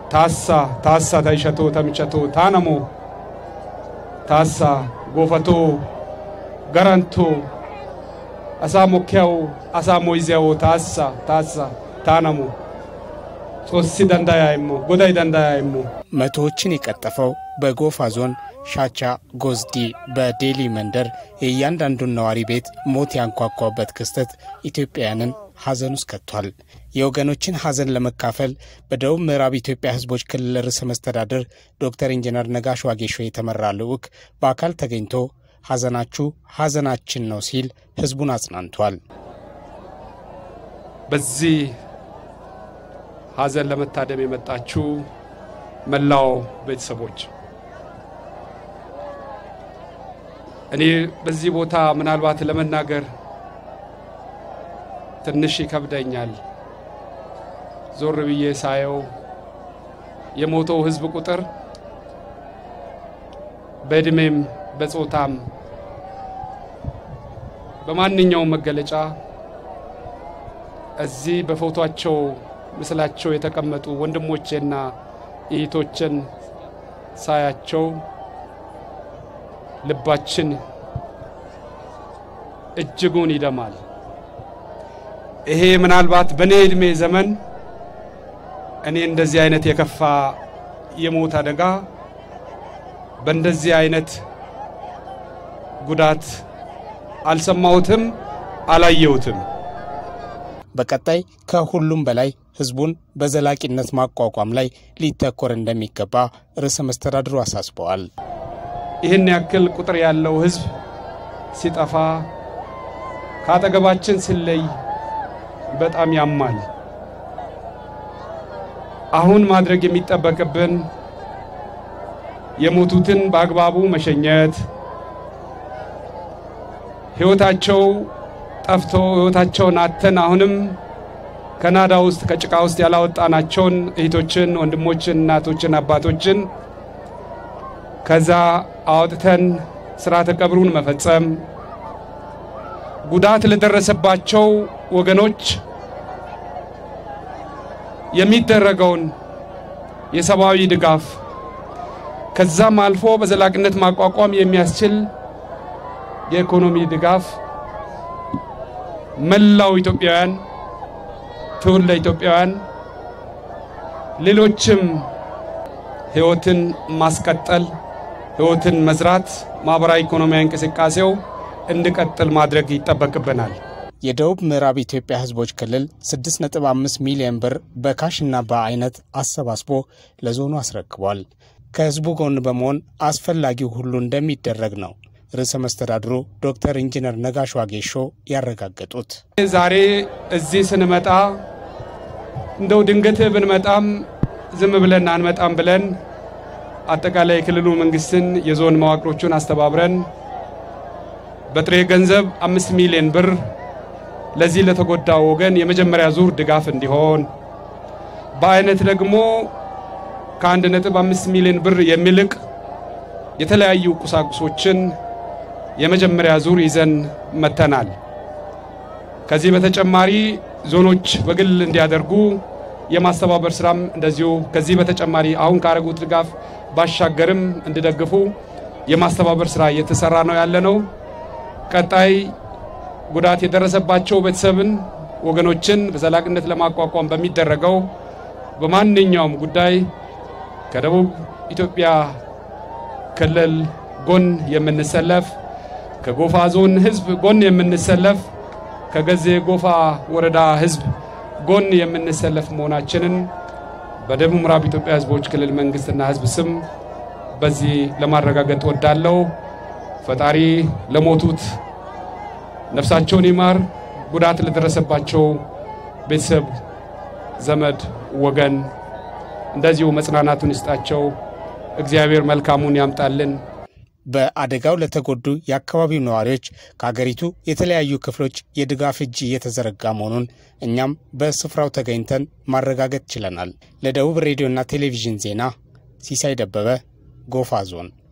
ታሳ ታሳ ተይሸቶ ተምቸቶ ታነሞ ታሳ ጎፈቶ ገረንቶ አሳ ሞኪያው አሳ ሞይዚያው ታሳ ታሳ ታነሞ ሶሲ ደንዳያ ይሞ ጎዳይ ደንዳያ ይሞ መቶዎችን የቀጠፈው በጎፋ ዞን ሻቻ ጎዝዲ በዴሊ መንደር የእያንዳንዱን ነዋሪ ቤት ሞት ያንኳኳበት ክስተት ኢትዮጵያውያንን ሐዘን ውስጥ ከቷል። የወገኖችን ሐዘን ለመካፈል በደቡብ ምዕራብ ኢትዮጵያ ሕዝቦች ክልል ርዕሰ መስተዳድር ዶክተር ኢንጂነር ነጋሽ ዋጌሾ የተመራ ልዑክ በአካል ተገኝቶ ሐዘናችሁ ሐዘናችን ነው ሲል ሕዝቡን አጽናንቷል። በዚህ ሐዘን ለመታደም የመጣችው መላው ቤተሰቦች እኔ በዚህ ቦታ ምናልባት ለመናገር ትንሽ ይከብደኛል። ዞር ብዬ ሳየው የሞተው ህዝብ ቁጥር በዕድሜም በጾታም በማንኛውም መገለጫ እዚህ በፎቶአቸው ምስላቸው የተቀመጡ ወንድሞቼና እህቶችን ሳያቸው ልባችን እጅጉን ይደማል። ይሄ ምናልባት በእኔ ዕድሜ ዘመን እኔ እንደዚህ አይነት የከፋ የሞት አደጋ በእንደዚህ አይነት ጉዳት አልሰማሁትም፣ አላየሁትም። በቀጣይ ከሁሉም በላይ ህዝቡን በዘላቂነት ማቋቋም ላይ ሊተኮር እንደሚገባ ርዕሰ መስተዳድሩ አሳስበዋል። ይህን ያክል ቁጥር ያለው ህዝብ ሲጠፋ ከአጠገባችን ሲለይ በጣም ያማል። አሁን ማድረግ የሚጠበቅብን የሞቱትን በአግባቡ መሸኘት፣ ህይወታቸው ጠፍቶ ህይወታቸውን አተን አሁንም ከናዳ ውስጥ ከጭቃ ውስጥ ያላወጣናቸውን እህቶችን፣ ወንድሞችን፣ እናቶችን፣ አባቶችን ከዛ አውጥተን ስርዓተ ቀብሩን መፈጸም፣ ጉዳት ለደረሰባቸው ወገኖች የሚደረገውን የሰብአዊ ድጋፍ ከዛም አልፎ በዘላቂነት ማቋቋም የሚያስችል የኢኮኖሚ ድጋፍ መላው ኢትዮጵያውያን ትውልደ ኢትዮጵያውያን ሌሎችም ህይወትን ማስቀጠል ህይወትን መዝራት ማህበራዊ ኢኮኖሚያዊ እንቅስቃሴው እንዲቀጥል ማድረግ ይጠበቅብናል። የደቡብ ምዕራብ ኢትዮጵያ ህዝቦች ክልል 6.5 ሚሊዮን ብር በካሽና በአይነት አሰባስቦ ለዞኑ አስረክቧል። ከህዝቡ ጎን በመሆን አስፈላጊው ሁሉ እንደሚደረግ ነው ርዕሰ መስተዳድሩ ዶክተር ኢንጂነር ነጋሽ ዋጌሾ ያረጋገጡት። ዛሬ እዚህ ስንመጣ እንደው ድንገት ብንመጣም ዝም ብለን አንመጣም ብለን አጠቃላይ የክልሉ መንግስትን የዞን መዋቅሮቹን አስተባብረን በጥሬ ገንዘብ አምስት ሚሊዮን ብር ለዚህ ለተጎዳው ወገን የመጀመሪያ ዙር ድጋፍ እንዲሆን በአይነት ደግሞ ከአንድ ነጥብ አምስት ሚሊዮን ብር የሚልቅ የተለያዩ ቁሳቁሶችን የመጀመሪያ ዙር ይዘን መተናል። ከዚህ በተጨማሪ ዞኖች በግል እንዲያደርጉ የማስተባበር ስራም እንደዚሁ ከዚህ በተጨማሪ አሁን ካረጉት ድጋፍ ባሻገርም እንዲደግፉ የማስተባበር ስራ እየተሰራ ነው ያለ ነው። ቀጣይ ጉዳት የደረሰባቸው ቤተሰብን ወገኖችን በዘላቂነት ለማቋቋም በሚደረገው በማንኛውም ጉዳይ ከደቡብ ኢትዮጵያ ክልል ጎን የምንሰለፍ ከጎፋ ዞን ህዝብ ጎን የምንሰለፍ ከገዜ ጎፋ ወረዳ ህዝብ ጎን የምንሰለፍ መሆናችንን በደቡብ ምዕራብ ኢትዮጵያ ህዝቦች ክልል መንግስትና ህዝብ ስም በዚህ ለማረጋገጥ ወዳለው ፈጣሪ ለሞቱት ነፍሳቸውን ይማር፣ ጉዳት ለደረሰባቸው ቤተሰብ፣ ዘመድ፣ ወገን እንደዚሁ መጽናናቱን ይስጣቸው። እግዚአብሔር መልካሙን ያምጣልን። በአደጋው ለተጎዱ የአካባቢው ነዋሪዎች ከሀገሪቱ የተለያዩ ክፍሎች የድጋፍ እጅ እየተዘረጋ መሆኑን እኛም በስፍራው ተገኝተን ማረጋገጥ ችለናል። ለደቡብ ሬዲዮና ቴሌቪዥን ዜና ሲሳይ ደበበ ጎፋ ዞን